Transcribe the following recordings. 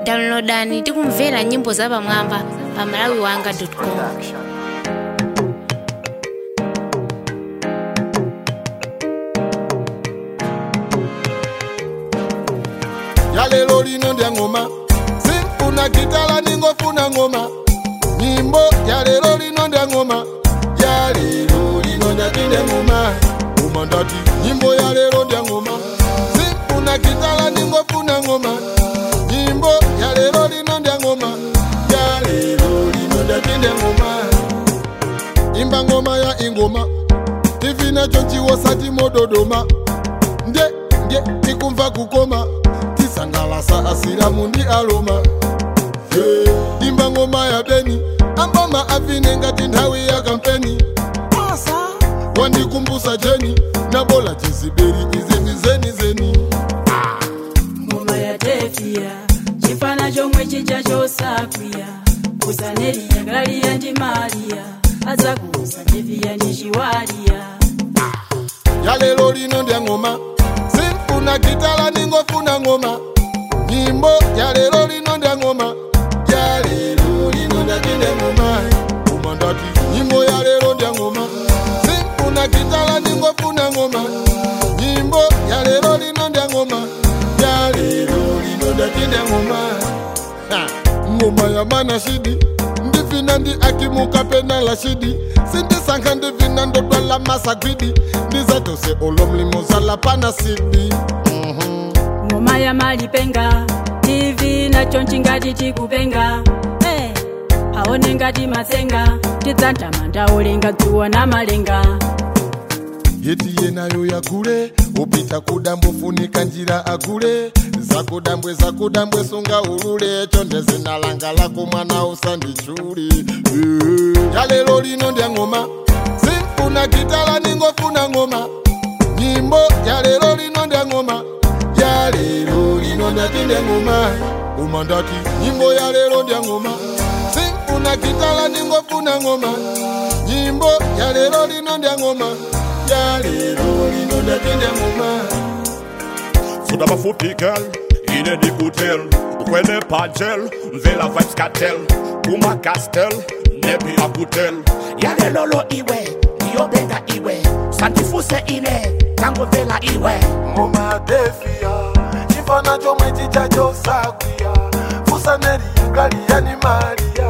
downloadani tikumvera nyimbo zapamwamba pa malawiwanga.com yalelo lino ndya ngoma simfuna gitala ningofuna ngoma nyimbo yalelo lino ndya ngoma yalelo lino ndatinde ngoma ngoma ndati nyimbo yalelo ndya ngoma simfuna gitala ningofuna ngoma nyimbo yalelo lino ndya ngoma yalelo lino ndatinde ngoma imba ngoma ya ingoma tivina chonchiwosati mododoma nde nde tikumva kukoma tisangalasa asiramu ndi aloma hey. imba ngoma ya beni amboma avine ngati nthawi ya kampeni wandikumbusa jeni nabola chiziberi izi ndi zeni zeni ngoma ya tefiya chifana chomwe chija chosakwiya kusaneriya galiya ndi mariya azakusa tefiya ndi chiwaliya yalelo lino ndya ngoma simfuna gitala ningofuna ngoma nyimbo yalelo lino ndya ngoma yalelo lino ndatinde ngoma ngoma ndati nyimbo yalelo ndya ngoma simfuna gitala ningofuna ngoma nyimbo yalelo lino ndya ngoma yalelo lino ndatinde ngoma Ha, ngoma ya mana shidi ndivina ndi akimuka pena la shidi sindisankha ndivina ndodwala masagwidi ndizatose olomlimo zala pana sidi ngoma ya malipenga tv nacho nchingati tikupenga hey. aone ngati matsenga tidzantamanda olenga dzuwa na malenga yeti yenayo yakule upita kudambwe funika njira akule zakudambwe zakudambwe sunga ulule chonde zina langa lako mwana usandichuli Eh, yalelo lino ndya ngoma simfuna gitala ningofuna ngoma nyimbo yalelo lino ndya ngoma yalelo lino ndatinde ngoma uma ndati nyimbo yalelo ndya ngoma simfuna gitala ningofuna ngoma nyimbo yalelo lino ndya ngoma yalelo lino ndatinde ngoma Fuda mafupi girl, ine di kutel Ukwene pa gel, mvela vibes cartel Kuma castel, nebi akutel yale lolo iwe ndiyobenga iwe santifuse ine tango vela iwe ngoma defia chifana chomwe chicha chosakwiya fusaneri gali yani maria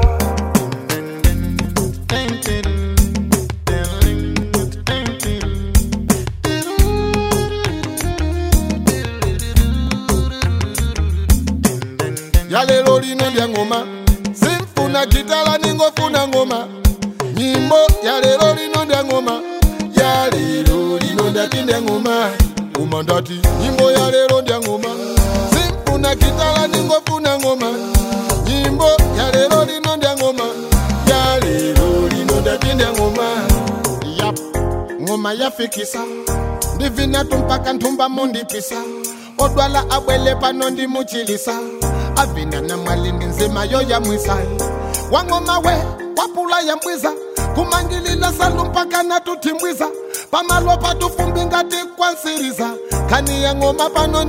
yalelo lino ndya ngoma simfuna gitala ningofuna ngoma nyimbo yalelo lino ndya ngoma yalelo lino ndatinde ngoma ngoma ndati nyimbo yalelo ndya ngoma simfuna gitala ningofuna ngoma nyimbo yalelo lino ndya ngoma yalelo lino ndatinde ngoma yap ngoma yafikisa ndivinatu mpaka nthumba mundipisa odwala abwele pano ndimuchilisa avina na mwalindi nzima yo yamwisa wang'oma we wapula yambwiza kumangilila salu mpaka natutimbwiza pamalo patufumbi ngati kwansiriza khani ya ng'oma pano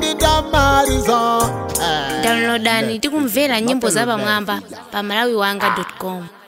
ndidamaliza eh. downloadani tikumvera nyimbo zapamwamba pa malawiwanga.com